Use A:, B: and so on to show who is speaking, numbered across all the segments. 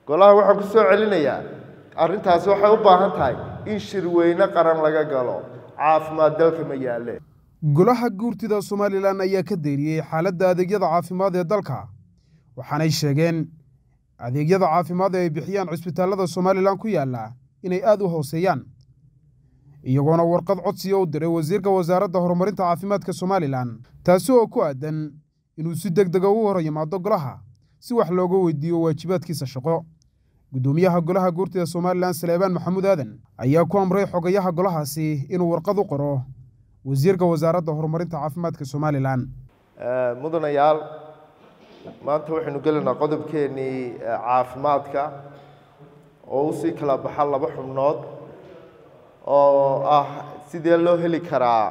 A: golaha waxaan ku soo celinayaa arrintaasi waxay u baahan tahay in shirweyne qaran laga galo caafimaad dalka ma yaalle
B: golaha guurtida somalilan ayaa ka deeriyey xaaladda adeegyada caafimaad ee dalka waxaanay sheegeen adeegyada caafimaad ee ay bixiyaan cisbitaallada somalilan ku yaalla inay aad u hooseeyaan iyagoona warqad codsiya u diray wasiirka wasaaradda horumarinta caafimaadka somalilan taasi oo ku aadan inuu si deg dega u hor yimaado golaha si wax looga weydiiyo waajibaadkiisa shaqo guddoomiyaha golaha guurtida somalilan saleebaan maxamuud aadan ayaa ku amray xogayaha golahaasi inuu warqad u qoro wasiirka wasaaradda horumarinta caafimaadka somalilan
A: mudanayaal maanta waxaynu gelaynaa qodobkeennii caafimaadka oo usii kala baxa laba xubnood oo ah sidee loo heli karaa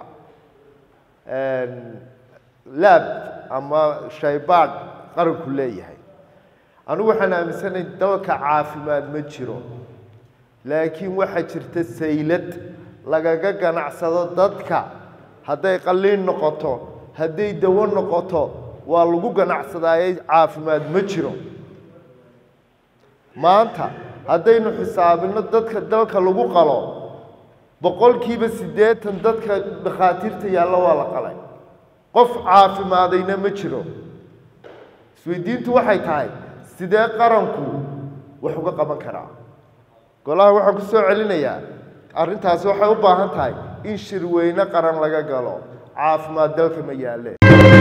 A: laab ama shaybaadh qaranku leeyahay anigu waxaan aaminsanayn dalka caafimaad ma jiro laakiin waxaa jirta saylad lagaga ganacsado dadka hadday qalliin noqoto hadday dawo noqoto waa lagu ganacsadaaye caafimaad ma jiro maanta haddaynu xisaabino dadka dalka lagu qalo boqolkiiba siddeetan dadka dhakhaatiirta yaalla waa la qalay qof caafimaadayna ma jiro isweydiintu waxay tahay sidee qaranku wax uga qaban karaa golaha waxaan ku soo celinayaa arrintaasi waxay u baahan tahay in shirweyne qaran laga galo caafimaad dalka ma yaalle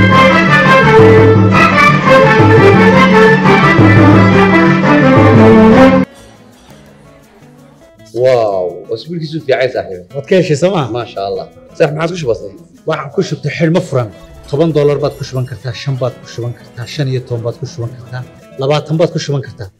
C: واو اسبوع كيسو في عايز صاحبي
D: waad ka heshay sooma
C: ما شاء الله صح ما عادش بسيط
D: waxaan ku shubtay xidhmo furan toban doolar baad ku shuban kartaa shan baad ku shuban kartaa shan iyo toban baad ku shuban kartaa labaatan baad ku shuban kartaa